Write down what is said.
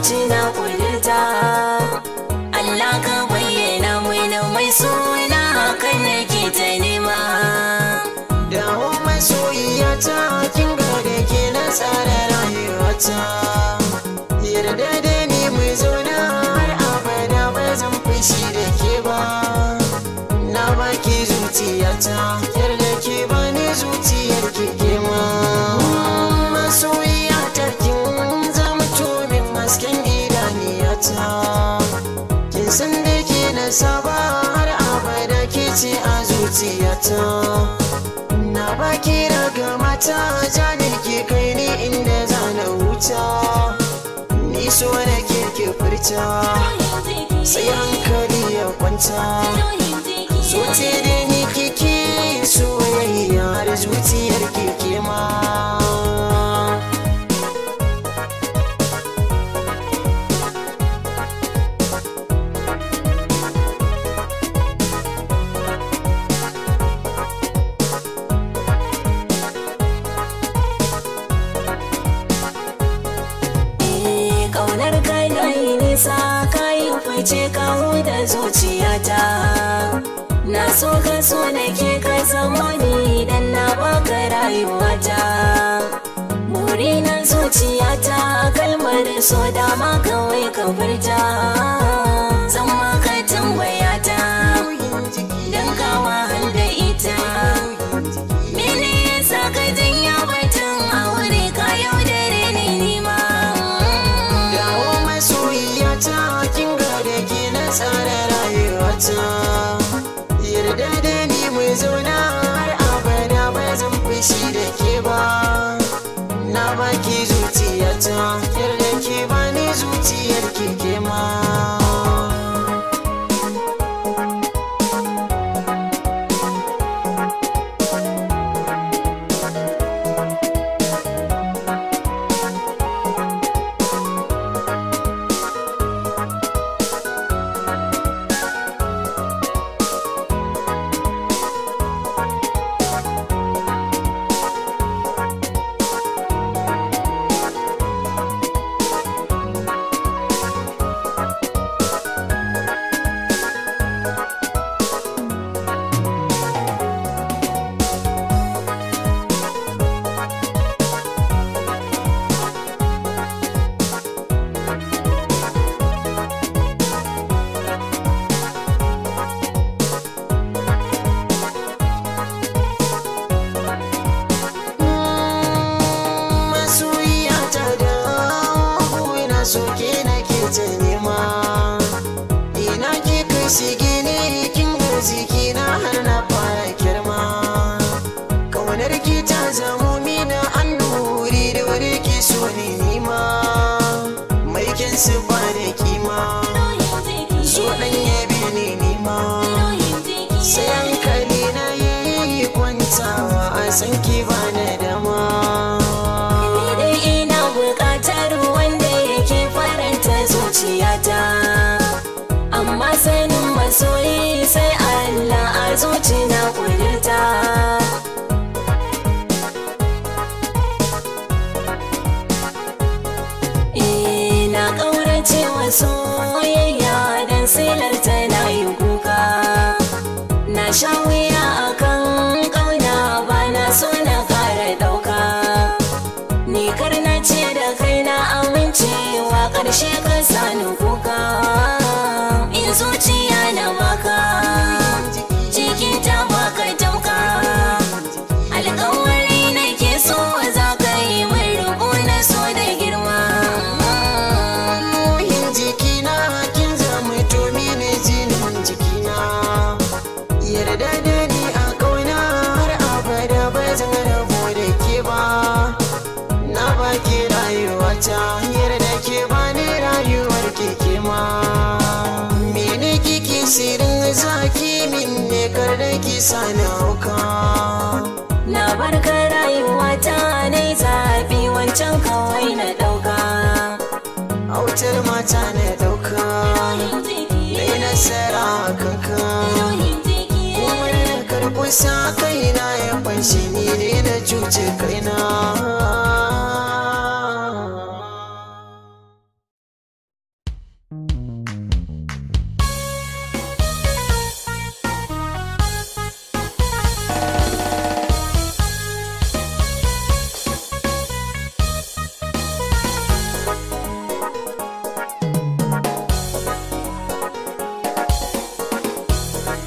zuci na kudurta Allah ka bayyana mini mai suna hakan nake ta nema dawo masoyiyata kin ga da ke na tsara rayuwata yarda da ni mu zauna har abada ba zan fushi da ke ba na baki zuciyata yarda ke ba ni zuciyar ke ke ma masoyiyata kin zama min hasken idaniyata kin san da ke na saba har abada ke ce a zuciyata na baki daga mata janin ke kai ni inda za na wuta ni so da ke ke furta sai hankali ya kwanta zuci da ni kike soyayya har zuciyar keke ma Eh, Ƙaunar ka na yi nisa ka yi fice kawo da zuciyata Na so ka so da ke ka zama ni idan na baka rayuwata Muri na zuciyata kalmar so dama kawai ka furta Zan maka tambayata don kawa da ita Mene yasa ka janya batun aure ka yaudare ni nima dawo masoyiyata kin ga da ke na tsara rayuwata yarda da ni mu zauna har abada ba zan fushi da ke ba na baki zuciyata yarda ke ba ni zuciyar ke ke ma masoyiyata da ina so ke na ke ta nema ina ke kai shige ne kin arziki na har na fara girma kaunar ki ta zamo mina an nuri da wuri ki so ni nima mai kin su ba da kima so dan yabe ni nima sai hankali na yi kwantawa a san ki ba na dama Ni dai ina buƙatar wanda yake faranta zuciyata Amma sanin masoyi sai Allah a zuci na kudurta Ina ƙaurace wa soyayya don silar tana yi kuka Na sha wuya akan ƙauna ba na so na ƙara ɗauka Ni kar na ce da kai na amincewa ƙarshe ka sani kuka In zuciya na baka cikin ta baka tauka Alƙawari na ke so za ka yi min roƙo na so da girma ruhin jikina kin zama to mini jinin jikina yarda da ni a kauna har abada ba zan rabu da ke ba na baki rayuwata yarda ke ba ni rayuwar keke ma mene kike sirin zaki min ne kar da ki sani hauka Na barka rayuwa ta na zaɓi wancan kawai na ɗauka autar mata na dauka na nasara a kanka Umar na karɓi sa kaina ya fanshi ni ne na cuce kaina